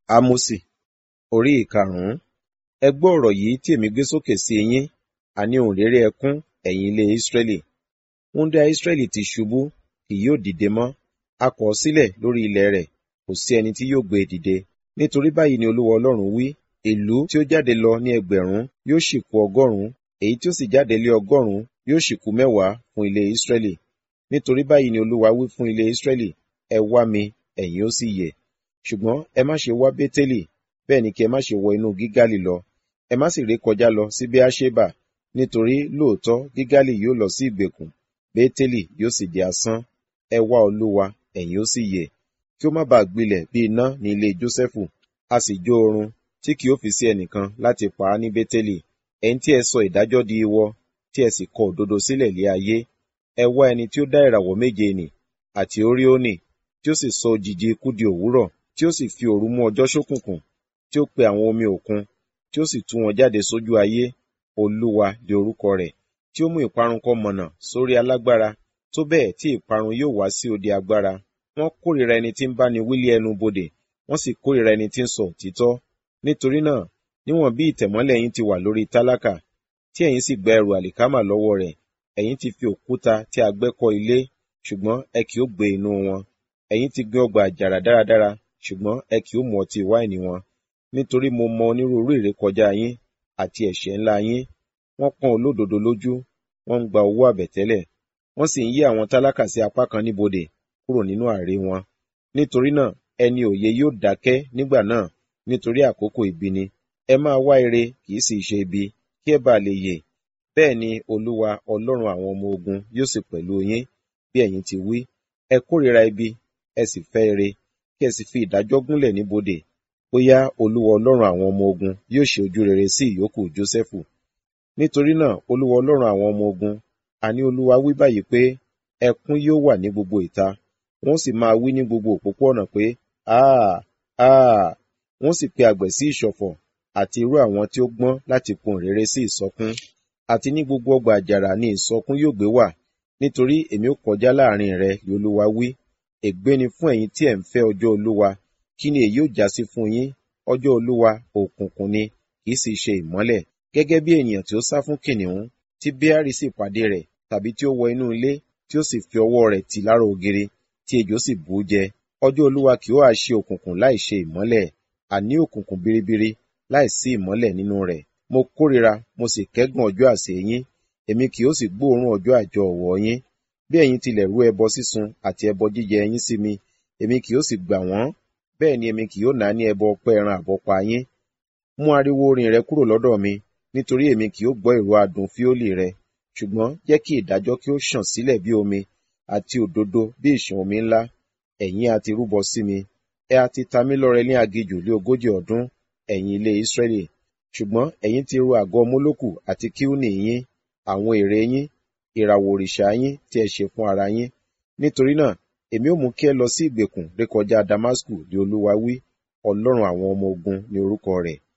Ámósì orí ìkarùn-ún Ẹ gbọ́ ọ̀rọ̀ yìí tí èmi gbé sókè sí yín, àní ohùn réré ẹkún, ẹ̀yin ilé Ísírẹ́lì. Wúńdíá Ísírẹ́lì ti ṣubú, kì yóò dìde mọ́. A kọ̀ ọ́ sílẹ̀ lórí ilẹ̀ rẹ̀, kò sí ẹni tí yóò gbé e dìde. Nítorí báyìí ni Olúwa Ọlọ́run wí, ìlú tí ó jáde lọ ní ẹgbẹ̀rún yóò sì kù ọgọ́rùn-ún, èyí tí ó sì jáde lé ọgọ́rùn-ún yóò sì kù mẹ́wàá fún ilé Ísírẹ́lì. Nítorí báyìí ni Olúwa wí fún ilé Ísírẹ́lì, ẹ wá mi, ẹ̀yin ó sì yè. Ṣùgbọ́n ẹ má ṣe wá Bétélì, bẹ́ẹ̀ ni kí ẹ má ṣe wọ inú Gígálì lọ. Ẹ má sì rékọjá lọ sí Beerṣeba, nítorí lóòótọ́ Gígálì yóò lọ sí ìgbèkùn, Bétélì yóò sì di asán. Ẹ wá Olúwa, ẹ̀yin ó sì yè. Kí ó má baà gbilẹ̀ bí iná ní ilé Jósẹ́fù, a sì jó oorun, tí kì yóò fi sí ẹnìkan láti pa á ní Bétélì. Ẹ̀yin tí ẹ sọ ìdájọ́ di iwọ, tí ẹ sì kọ òdodo sílẹ̀ lé ayé. Ẹ wá ẹni tí ó dá ìràwọ̀ méje nì, àti Óríónì, tí ó sì sọ òjìji ikú di òwúrọ̀, tí ó sì fi òru mú ọjọ́ ṣókùnkùn, tí ó pe àwọn omi òkun, tí ó sì tú wọn jáde sójú ayé. Olúwa di orúkọ rẹ̀, tí ó mú ìparun kọ mọ̀nà sórí alágbára, tó bẹ́ẹ̀ tí ìparun yóò wá sí odi agbára. Wọ́n kórìíra ẹni tí ń bá ni wí lé ẹnu bodè, wọ́n sì kórìíra ẹni tí ń sọ òtítọ́. Nítorí náà, níwọ̀n bí ìtẹ̀mọ́lẹ̀ yín ti wà lórí tálákà, tí ẹ̀yin sì gba ẹrù àlìkámà lọ́wọ́ rẹ̀, ẹ̀yin ti fi òkúta tí a gbẹ́ kọ́ ilé, ṣùgbọ́n ẹ kì ó gbé inú wọn. Ẹ̀yin ti gbin ọgbà àjàrà dáradára, ṣùgbọ́n ẹ kì ó mu ọtí wáìnì wọn. Nítorí mo mọ onírúurú ìrékọjá yín àti ẹ̀ṣẹ̀ ńlá yín. Wọ́n pọ́n olódodo lójú, wọ́n ń gba owó àbẹ̀tẹ́lẹ̀, wọ́n sì ń yí àwọn tálákà sí apá kan níbodè kúrò nínú àrè wọn. Nítorí náà, ẹni òye yóò dákẹ́ nígbà náà, nítorí àkókò ibi ni. Ẹ máa wá ire, kì í sì ṣe ibi, kí ẹ bá lè yè. Bẹ́ẹ̀ ni Olúwa Ọlọ́run àwọn ọmọ ogun yóò sì pẹ̀lú yín, bí ẹ̀yin ti wí. Ẹ kórìíra ibi, ẹ sì fẹ́ ire, kí ẹ sì fi ìdájọ́ gúnlẹ̀ níbodè. Bóyá Olúwa Ọlọ́run àwọn ọmọ ogun yóò ṣe ojú rere sí ìyókù Jósẹ́fù. Nítorí náà, Olúwa Ọlọ́run àwọn ọmọ ogun, àní Olúwa wí báyìí pé, ẹkún yóò wà ní gbogbo ìta, wọ́n sì máa wí ní gbogbo òpópó-ọ̀nà pé, Áà! Áà! Wọ́n sì pe àgbẹ̀ sí ìṣọ̀fọ̀, àti irú àwọn tí ó gbọ́n láti pohùn réré sí ìsọkún. Àti ní gbogbo ọgbà àjàrà ni ìsọkún yóò gbé wà, nítorí èmi ó kọjá láàrin rẹ, ni Olúwa wí. Ègbé ni fún ẹ̀yin tí ẹ̀ ń fẹ́ ọjọ́ Olúwa. Kí ni èyí ó jásí fún yín? Ọjọ́ Olúwa òkùnkùn ni, kì í sì ṣe ìmọ́lẹ̀. Gẹ́gẹ́ bí ènìyàn tí ó sá fún kìnnìún, tí Béárì sì pàdé rẹ̀, tàbí tí ó wọ inú ilé, tí ó sì fi ọwọ́ rẹ̀ tì lára ògiri, tí ejò sì bù ú jẹ. Ọjọ́ Olúwa kì yóò ha ṣe òkùnkùn láì ṣe ìmọ́lẹ̀, àní òkùnkùn biribiri láì sí ìmọ́lẹ̀ nínú rẹ̀. Mo kórìíra, mo sì kẹ́gàn ọjọ́ àsè yín, èmi kì yóò sì gbóòórùn ọjọ́ àjọ ọ̀wọ́ yín. Bí ẹ̀yin tilẹ̀ rú ẹbọ sísun àti ẹbọ jíjẹ yín sí mi, èmi kì yóò sì gbà wọ́n, bẹ́ẹ̀ ni èmi kì yóò náání ẹbọ ọpẹ́ ẹran àbọ́pa yín. Mú ariwo orin rẹ kúrò lọ́dọ̀ mi, nítorí èmi kì yóò gbọ́ ìró adùn fíólì rẹ. Ṣùgbọ́n jẹ́ kí ìdájọ́ kí ó ṣàn sílẹ̀ bí omi, àti òdodo bí ìṣàn omi ńlá. Ẹ̀yin a ti rúbọ sí mi, ẹ a ti ta mí lọ́rẹ ní aginjù lé ogójì ọdún, ẹ̀yin ilé Ísírẹ́lì. Ṣùgbọ́n ẹ̀yin ti ru àgọ́ Mólókù àti Kíúnì yín, àwọn ère yín, ìràwọ̀ òrìṣà yín tí ẹ ṣe fún ara yín. Nítorí náà, èmi ó mú kí ẹ lọ sí ìgbèkùn rékọjá Damasku, ni Olúwa wí. Ọlọ́run àwọn ọmọ ogun ni orúkọ rẹ̀.